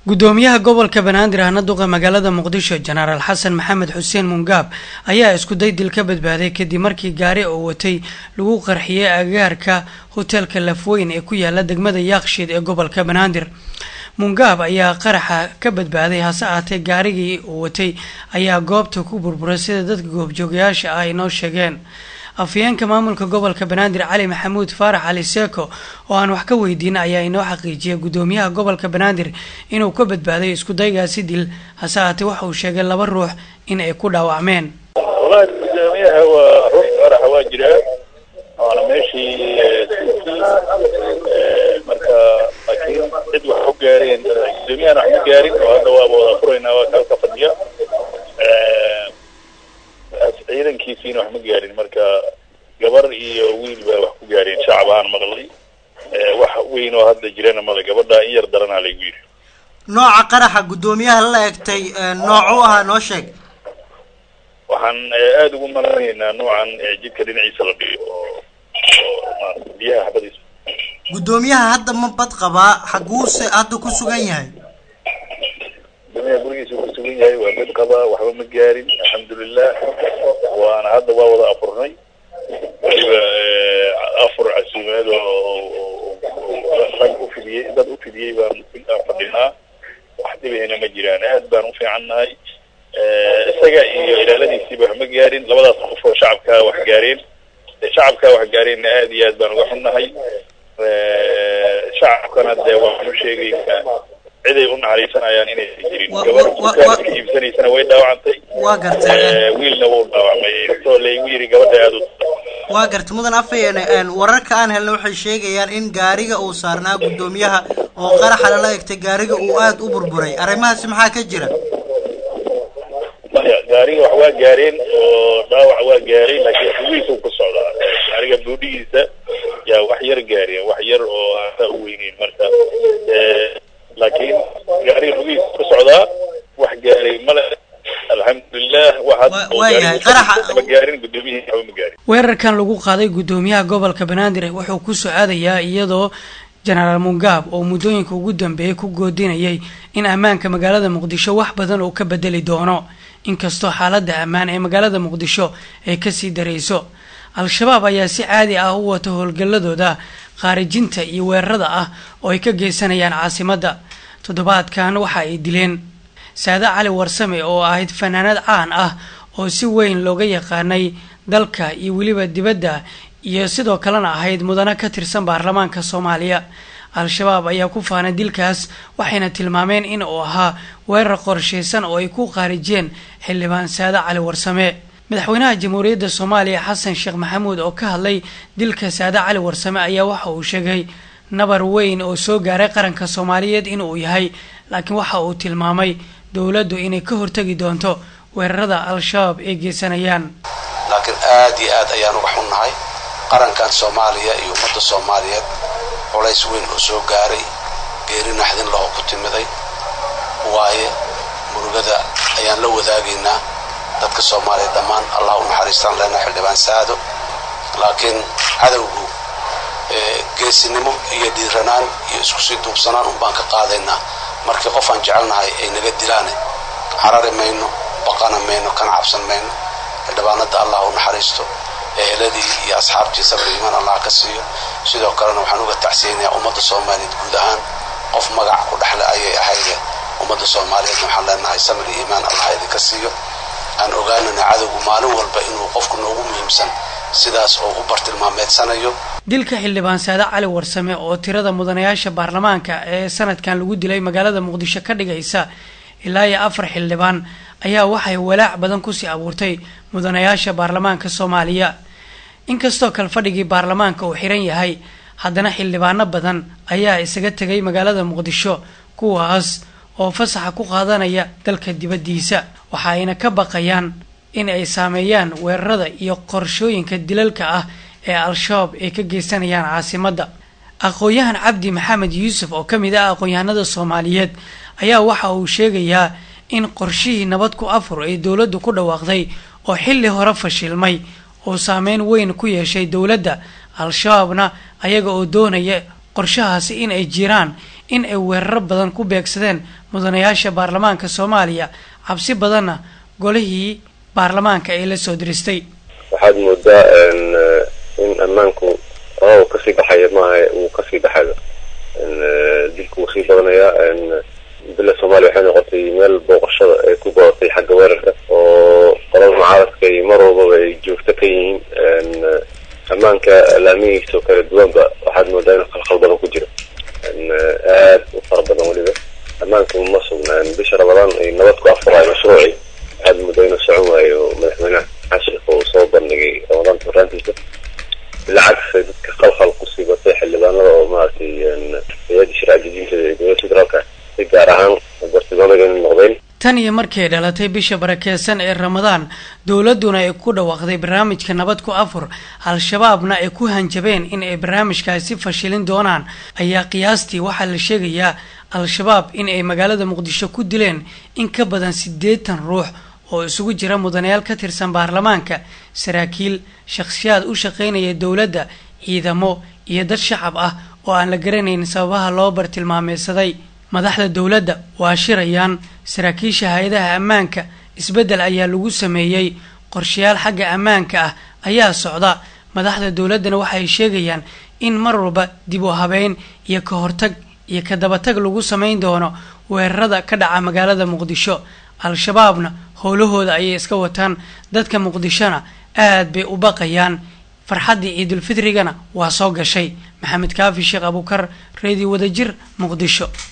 gudoomiyaha gobolka banaadir ahna duqa magaalada muqdisho jenaraal xasan maxamed xuseen mungaab ayaa iskuday dil ka badbaaday kadib markii gaari oo watay lagu qarxiyey agaarka hoteelka lafweyn ee ku yaala degmada yaakshiid ee gobolka banaadir mungaab ayaa qaraxa ka badbaaday hase ahaatee gaarigii uu watay ayaa goobta ku burburay sida dadka goobjoogayaasha ah ay noo sheegeen afhayeenka maamulka gobolka banaadir cali maxamuud faarax cali seeko oo aan wax ka weydiin ayaa inoo xaqiijiyay gudoomiyaha gobolka banaadir inuu ka badbaaday iskudaygaasi dil hase ahaatee waxa uu sheegay laba ruux in ay ku dhaawacmeen walahi gudoomiyaha waa ruux qaraxa waa jiraa waana meeshii marka laakiin cid wax ku gaareen gudoomiyahana wax ma gaarin oo hadda waaba wada furaynaa waa kalka fadhiya ciidankiisiina wax ma gaarin marka gabar iyo wiil baa wax ku gaareen shacab ahaan maqlay wax weyn oo hadda jirana male gabadha in yar daranaa laygu yidhi nooca qaraxa guddoomiyaha la egtay noocu ahaa noo sheeg waxaan aada ugu malanaynaa noocan jidka dhinaciisa la dhigo oo oo biyaha xabadiisa guddoomiyaha hadda ma bad qabaa xaguuse hadda ku sugan yahay gudoomiyaha gurigiisa ku sugan yahay waa mid qabaa waxba ma gaarin alxamdulilah waana hadda waa wada afurnay waliba afur casuumeed oo rag ufidiyey dad ufidiyey baan fadhinaa wax dhibahina ma jiraan aad baan ufiicannahay isaga iyo ilaaladiisiiba wax ma gaarin labadaas qof oo shacabkaa wax gaareen shacabkaa wax gaareenna aad iyo aad baan uga xunnahay shacabkana dee waxaan u sheegaynaa ciday u naxariisanayaan inaysan jirin gabar dukaanka iibsanaysana way dhaawacantay waa gartay wiilna wuu dhaawacmay intoo laygu yiri gabadha aada u waa gartay mudan afhayeen wararka aan helna waxay sheegayaan in gaariga uu saarnaa guddoomiyaha oo qaraxa lala egtay gaariga uu aada u burburay arrimahaasi maxaa ka jira maya gaariga wax waa gaareen oo dhaawac waa gaareen laakiin lugihiisa ku socdaa gaariga buudhigiisa yaa wax yar gaareen wax yar oo aantaa u weyneyn marka laakiin gaariga lugihiisa ku socdaa wax gaaray male alxamdulilah waayahay qaraxa ma gaarin gudoomiyihii waxba ma gaarin weerarkan lagu qaaday gudoomiyaha gobolka banaadir wuxuu ku socadayaa iyadoo jenaraal mungaab oo muddooyinka ugu dambeeyay ku goodinayay in ammaanka magaalada muqdisho wax badan uu ka bedeli doono inkastoo xaaladda ammaan ee magaalada muqdisho ay kasii darayso al-shabaab ayaa si caadi ah u wata howlgalladooda khaarijinta iyo weerarada ah oo ay ka geysanayaan caasimadda toddobaadkan waxa ay dileen saade cali warsame oo ahayd fanaanad caan ah oo si weyn looga yaqaanay dalka iyo weliba dibadda iyo sidoo kalena ahayd mudane ka tirsan baarlamaanka soomaaliya al-shabaab ayaa ku faanay dilkaas waxayna tilmaameen in uu ahaa weerar qorshaysan oo ay ku khaarijiyeen xildhibaan saade cali warsame madaxweynaha jamhuuriyadda soomaaliya xasan sheekh maxamuud oo ka hadlay dilka saade cali warsame ayaa waxa uu sheegay nabar weyn oo soo gaaray qaranka soomaaliyeed inuu yahay laakiin waxa uu tilmaamay dowladdu inay ka hortegi doonto weerarada al-shabaab ay geysanayaan laakiin aada iyo aad ayaan uga xunnahay qarankan soomaaliya iyo ummadda soomaaliyeed culays weyn oo soo gaaray geeri naxdin lahoo ku timiday waaye murugada ayaan la wadaagaynaa dadka soomaaliya dhammaan allah u naxariistaan lena xildhibaan saado laakiin cadowgu geesinimo iyo dhiiranaan iyo isku sii duubsanaan un baan ka qaadaynaa markii qof aan jecelnahay ay naga dilaane carari mayno baqana mayno kana cabsan mayno xildhibaanada allah u naxariisto eheladii iyo asxaabtii sabri iimaan allah ka siiyo sidoo kalena waxaan uga tacsiyaynayaa ummadda soomaaliyeed guud ahaan qof magac ku dhexle ayay ahayde ummadda soomaaliyeedna waxaan leenahay sabri iimaan allah idinka siiyo aan ogaanana cadowgu maalin walba inuu qofku noogu muhiimsan sidaas oo u bartilmaameedsanayo dilka xildhibaan saade cali warsame oo tirada mudanayaasha baarlamaanka ee sanadkan lagu dilay magaalada muqdisho ka dhigaysa ilaa iyo afar xildhibaan ayaa waxay walaac badan kusii abuurtay mudanayaasha baarlamaanka soomaaliya inkastoo kale fadhigii baarlamaanka uu xiran yahay haddana xildhibaano badan ayaa isaga tegay magaalada muqdisho kuwaas oo fasaxa ku qaadanaya dalka dibaddiisa waxa ayna ka baqayaan in ay saameeyaan weerarada iyo qorshooyinka dilalka ah ee al-shabaab ay ka geysanayaan caasimadda aqoon-yahan cabdi maxamed yuusuf oo ka mid ah aqoon-yahanada soomaaliyeed ayaa waxa uu sheegayaa in qorshihii nabad ku afur ee dowladdu ku dhawaaqday oo xilli hore fashilmay oo saameyn weyn ku yeeshay dowladda al-shabaabna ayaga oo doonaya qorshahaasi in ay jiraan in ay weeraro badan ku beegsadeen mudanayaasha baarlamaanka soomaaliya cabsi badanna golihii baarlamaanka ay la soo diristay waxaad moodaa in ammaanku oo kasii baxaya maaha uu kasii baxayo dilku wuu sii badanayaa bila soomaaliya waxay noqotay meel booqashada ay ku badatay xagga weerarka oo qolada mucaaradka iyo mar walbaba ay joogto ka yihiin ammaanka laamihiisa oo kala duwanba waxaad moodaa inuu khalkhal badan ku jiro aad u fara badan weliba ammaanka ma sugnaan bisha ramadaan ay nabad ku afuraayo mashruuci waxaad moodaa inuu socon waayo madaxweynaha xashik oo soo bandhigay ramadaanta horaantiisa bilcagsi dadka khalkhal kusii batay xildhibaanada oo maaragtay hay-adda sharci dejinta ee dowladda federaalka si gaar ahaan bartilmaamada inay noqdeen tan iyo markay dhalatay bisha barakeysan ee ramadaan dowladduna ay ku dhawaaqday barnaamijka nabad ku afur al-shabaabna ay ku hanjabeen in ay barnaamijkaasi fashilin doonaan ayaa qiyaastii waxaa la sheegayaa al-shabaab in ay magaalada muqdisho ku dileen in ka badan siddeetan ruux oo isugu jira mudanayaal ka tirsan baarlamaanka saraakiil shakhsiyaad u shaqaynaya dowladda ciidamo iyo dad shacab ah oo aan la garanayn sababaha loo bartilmaameysaday madaxda dowladda waa shirayaan saraakiisha hay-adaha ammaanka isbeddel ayaa lagu sameeyey qorshayaal xagga ammaanka ah ayaa socda madaxda dowladdana waxay sheegayaan in mar walba dib u habeyn iyo ka hortag iyo ka dabatag lagu samayn doono weerarada ka dhaca magaalada muqdisho al-shabaabna howlahooda ayay iska wataan dadka muqdishona aad bay u baqayaan farxaddii ciidulfitrigana waa soo gashay maxamed kaafi sheekh abuukar reediyo wadajir muqdisho